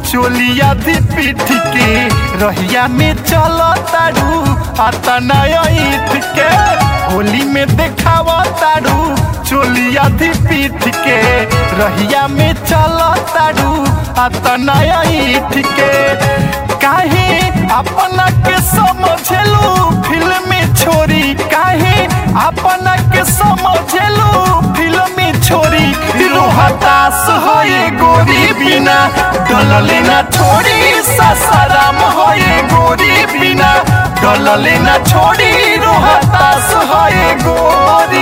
चोलिया दी पीठ के रहिया में चल तारू अतना ईठ के होली में देखाव तारू चोलिया दी पीठ के रहिया में चल तारू अतना ईठ के काहे अपना के समझलू फिल्म छोरी काहे अपना के समझलू फिल्म छोरी रोहतास होए गोरी बिना डलले ना छोड़ी ससराम होए गोरी बिना डलले ना छोड़ी रोहतास होए गोरी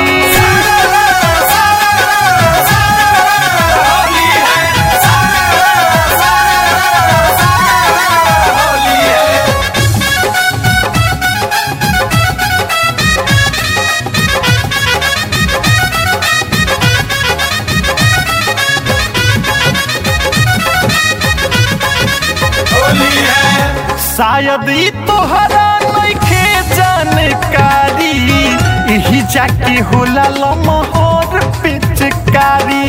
शायद ई तोहरा नइखे जानकारी यही जाके होला लमहर पिचकारी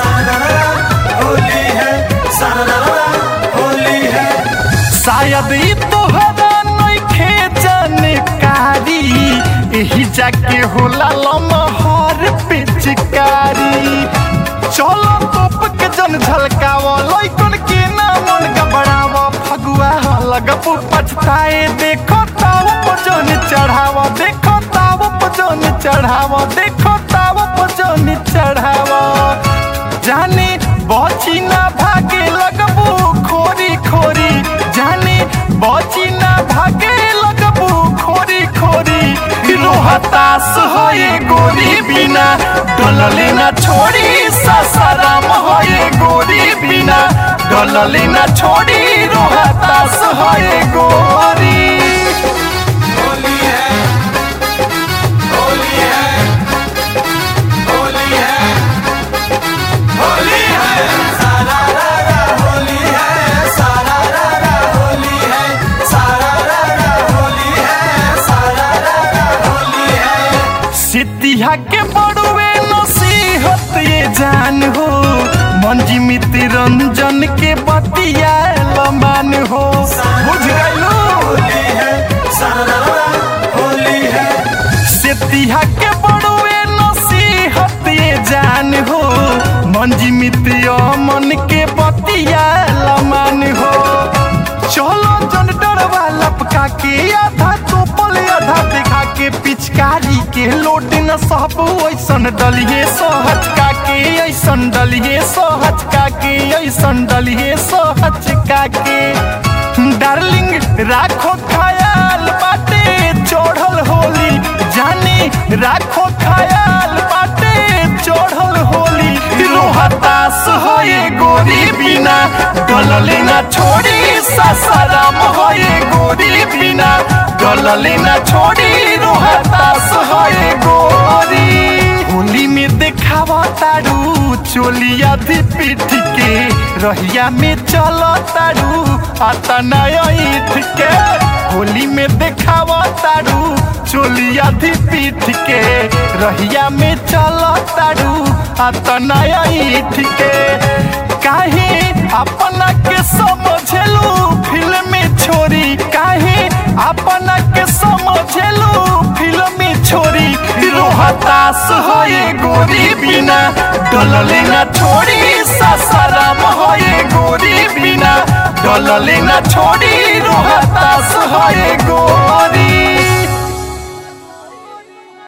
होली है सारा होली है शायद ई तोहरा नइखे जानकारी यही जाके होला लमहर पिचकारी चलो तोप के जन झलकाव लइकन के ना मन गबड़ाव फगुआ लगबू पछताए देखो ताव पजन चढ़ाव देखो ताव पजन चढ़ाव देखो ताव पजन चढ़ाव जाने बची ना भागे लगबू खोरी खोरी जाने बची ना भागे लगबू खोरी खोरी रोहतास होए गोरी बिना डलले ना छोड़ी ससराम होए गोरी बिना डलले ना छोड़ी रोहतास होए गोरी होली है होली है होली है होली है सारा रारा होली है सारा रारा होली है सारा रारा होली है सारा रारा होली है सिद्धिया के बड़ुए नसीहत ये जान हो मंजी मित्र रंजन के बतिया लमान हो बुझ गइलो होली है सारा रारा होली है सिद्धिया के बड़ुए नसीहत ये जान हो मंजी मित्र मन के बतिया लमान हो चलो जन डरवा लपका के आधा तोपल आधा दिखा के पिचकारी के लोट न सब ऐसन डलिए सहचका के ऐसन डलिए सहचका के ऐसन डलिए सहचका के डार्लिंग राखो ख्याल बाटे चढ़ल होली जानी राखो ख्याल बाटे चढ़ल होली रोहतास होए गोरी बिना डलले ना छोड़ी ससराम होए गोरी बिना डलले ना छोड़ी रोहतास होए गोरी होली में देखावा तारू चोलिया दी पीठ के रहिया में चल तारू अतना ईठ के होली में देखावा तारू चोलिया दी पीठ के रहिया में चल तारू अतना ईठ के काहे अपना के समझलू फिल्म छोरी काहे अपना के समझलू फिल्म छोरी रोहतास होए गोरी बिना डलले ना छोड़ी ससराम होए गोरी बिना डलले ना छोड़ी रोहतास होए गोरी